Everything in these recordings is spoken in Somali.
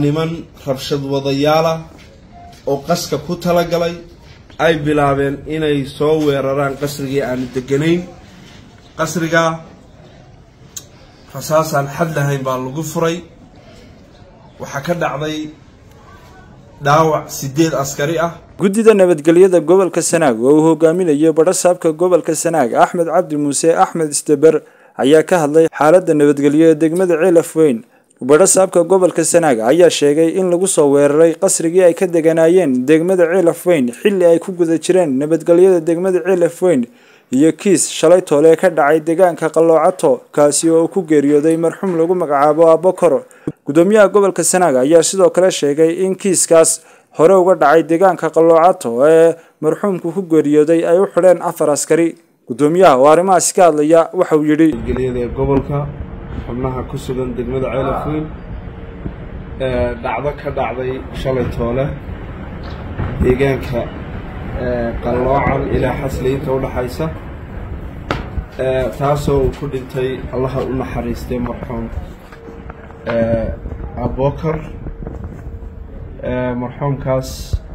niman rabshad wadayaala oo qaska ku talagalay ay bilaabeen inay soo weeraraan qasrigii aanu deganayn qasrigaa rasaasaan xad lahayn baa lagu furay waxaa ka dhacday dhaawac sideed askari ah guddida nabadgelyada gobolka sanaag oo uu hogaaminayo badhasaabka gobolka sanaag axmed cabdi muuse axmed isdeber ayaa ka hadlay xaaladda nabadgelyo ee degmada ceelaf weyn badhasaabka gobolka sanaag ayaa sheegay in lagu soo weeraray qasrigii ay ka deganaayeen degmada ceelaf weyn xilli ay ku guda jireen nabadgelyada degmada ceelaf weyn iyo kiis shalay toole ka dhacay deegaanka qalloocato kaasi oo ku geeriyooday marxuum lagu magacaabo abokor gudoomiyaha gobolka sanaag ayaa sidoo kale sheegay in kiiskaas hore uga dhacay deegaanka qalloocato ee marxuumku ku geeriyooday ay u xidheen afar askari gudoomiyaha oo arrimahaasi ka hadlaya waxa uu yidhi nabadgelyada gobolka xubnaha ku sugan degmada ceelaf weyn dhacdo ka dhacday shalay toole deegaanka qalloocan ilaa xasli inta udhaxaysa taasoo uu ku dhintay allaha u naxariistay marxuum abokar marxuumkaas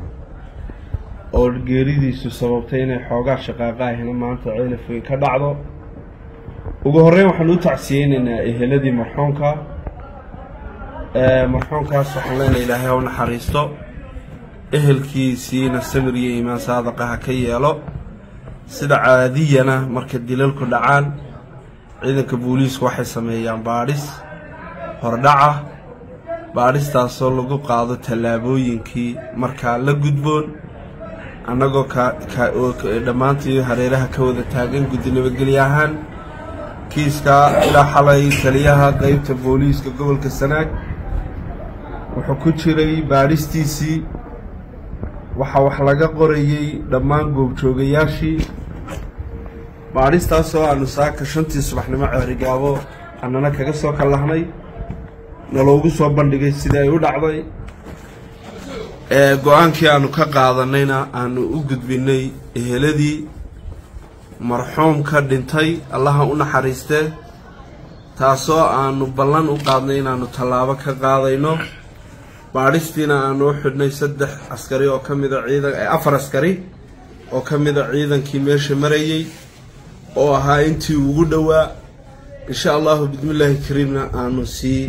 oo geeridiisu sababtay inay xoogaa shaqaaqa ahina maanta ceelaf weyn ka dhacdo ugu horreyn waxaan u tacsiyeynaynaa eheladii marxuumka marxuumkaas waxaan leenahay ilaahay ha u naxariisto ehelkiisiina samir iyo iimaan saadaqa ha ka yeelo sida caadiyana marka dilalku dhacaan ciidanka booliisku waxay sameeyaan baadhis hordhaca baadhistaasoo lagu qaado tallaabooyinkii markaa la gudboon annagoo kadhammaantii hareeraha ka wada taagan guddi nabadgelye ahaan kiiskaa ilaa xalay taliyaha qeybta booliiska gobolka sanaag wuxuu ku jiray baadhistiisii waxaa wax laga qorayey dhammaan goobjoogayaashii baadhistaasoo aanu saaka shantii subaxnimo ceerigaabo annana kaga soo kallahnay naloogu soo bandhigay sidii ay u dhacday go-aankii aanu ka qaadanayna aanu u gudbinay eheladii marxuum ka dhintay allaha u naxariistee taasoo aanu ballan u qaadnay inaanu tallaabo ka qaadayno baadhistiina aanu u xidhnay saddex askari oo ka mida ciidan afar askari oo ka mida ciidankii meesha marayey oo ahaa intii ugu dhowaa insha allahu bismillaahi kariimna aanu sii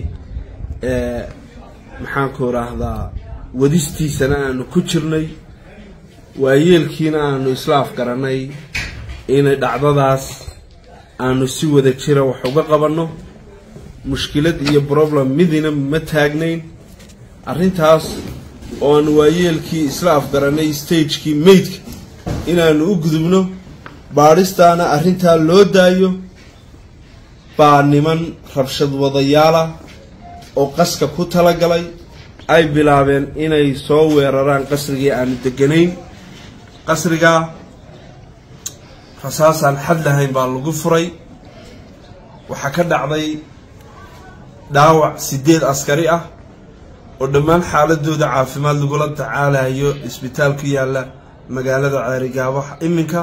maxaanku idhaahdaa wadistiisana aanu ku jirnay waayeelkiina aanu isla afgarannay inay dhacdadaas aanu si wada jira wax uga qabanno mushkilad iyo problem midina ma taagnayn arrintaas oo aanu waayeelkii isla afgarannay stagekii meydka inaanu u gudubno baadhistaana arrintaa loo daayo baa niman rabshad wadayaala oo qaska ku talagalay ay bilaabeen inay soo weeraraan qasrigii aanu deganayn qasrigaa rasaasaan xad lahayn baa lagu furay waxaa ka dhacday dhaawac sideed askari ah oo dhammaan xaaladooda caafimaad lagula tacaalayo isbitaal ku yaalla magaalada ceerigaabo iminka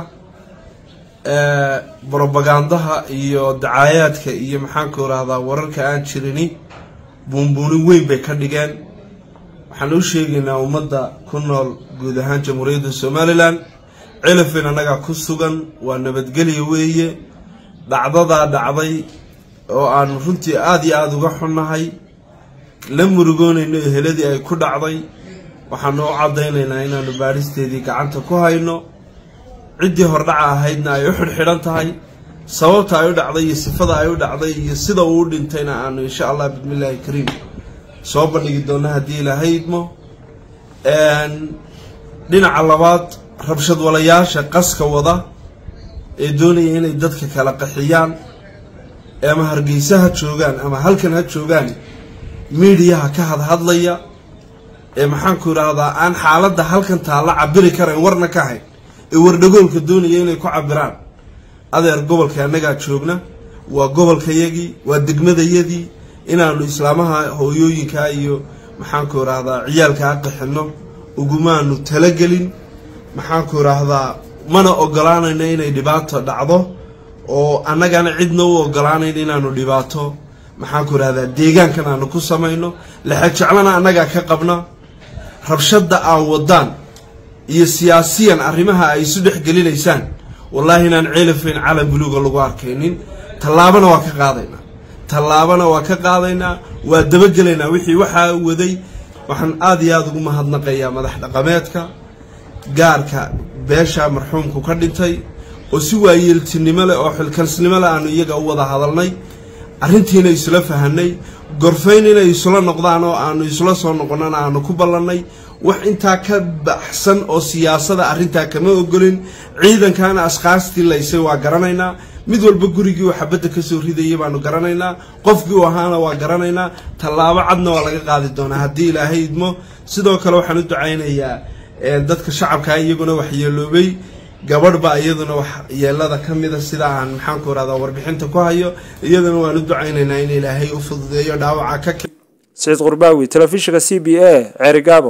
brobagandaha iyo dacaayaadka iyo maxaanku irahdaa wararka aan jirini buunbuunin weyn bay ka dhigeen waxaan u sheegaynaa ummadda ku nool guud ahaan jamhuuriyadda somalilan celafin annagaa ku sugan waa nabadgelya weeye dhacdadaa dhacday oo aanu runtii aada iyo aada uga xunnahay la murugoonayno eheladii ay ku dhacday waxaanu u caddaynaynaa inaanu baadhisteedii gacanta ku hayno ciddii hordhaca ahaydna ay u xidhxidhan tahay sababta ay u dhacday iyo sifada ay u dhacday iyo sida uu u dhintayna aanu insha allah bismillaahi kariim soo bandhigi doonno haddii ilaahay idmo dhinaca labaad rabshad walayaasha qaska wada ee doonaya inay dadka kala qaxiyaan ama hargeysa ha joogaan ama halkan ha joogaan miidiyaha ka hadhadlaya ee maxaanku idhaahdaa aan xaaladda halkan taalla cabiri karayn warna ka hayn ee wardhagoolka doonaya inay ku cabiraan adeer gobolka annagaa joogna waa gobolkayagii waa degmadayadii inaanu islaamaha hooyooyinkaa iyo maxaanku idhaahdaa ciyaalkaa qixinno ugumaanu talagelin maxaanku idhaahdaa mana ogolaanayno inay dhibaato dhacdo oo annagana cidna u ogolaanayn inaanu dhibaato maxaanku irahdaa deegaankan aanu ku samayno lexejeclana annagaa ka qabna rabshadda aan wadaan iyo siyaasiyan arrimaha ay isu dhex gelinaysaan wallaahi inaan ceelafayn calan buluuga lagu arkaynin tallaabana waa ka qaadaynaa tallaabana waa ka qaadaynaa waa dabagelaynaa wixii waxaa waday waxaan aada iyo aada ugu mahadnaqayaa madax dhaqameedka gaarka beesha marxuumku ka dhintay oo si waayeeltinimo leh oo xilkansnimo leh aanu iyaga u wada hadalnay arrintiina isla fahanay gorfayn inay isla noqdaan oo aanu isla soo noqonnana aanu ku ballannay wax intaa ka baxsan oo siyaasada arrintaa kama ogolin ciidankaana ashkaastii laysay waa garanaynaa mid walba gurigii uu xabadda kasoo ridayay baanu garanaynaa qofkii uu ahaana waa garanaynaa tallaabo cadna waa laga qaadi doonaa haddii ilaahay idmo sidoo kale waxaan u ducaynayaa dadka shacabkaa iyaguna waxyeeloobay gabadh baa iyaduna wax yeelada ka mida sida aan maxaanku irahdaa warbixinta ku hayo iyaduna waan u ducaynaynaa in ilaahay u fududeeyo dhaawaca ka saciid qurbaawi telefishinka c b a ceerigaabo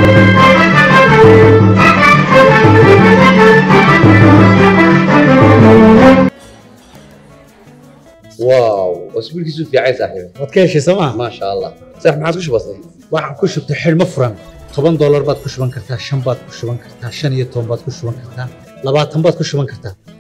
واو اسبوعك في عين صاحبي waad ka heshay sooma ما شاء الله صح ما عادش بسيط waxaan ku shubtay xidhmo furan toban doolar baad ku shuban kartaa shan baad ku shuban kartaa shan iyo toban baad ku shuban kartaa labaatan baad ku shuban kartaa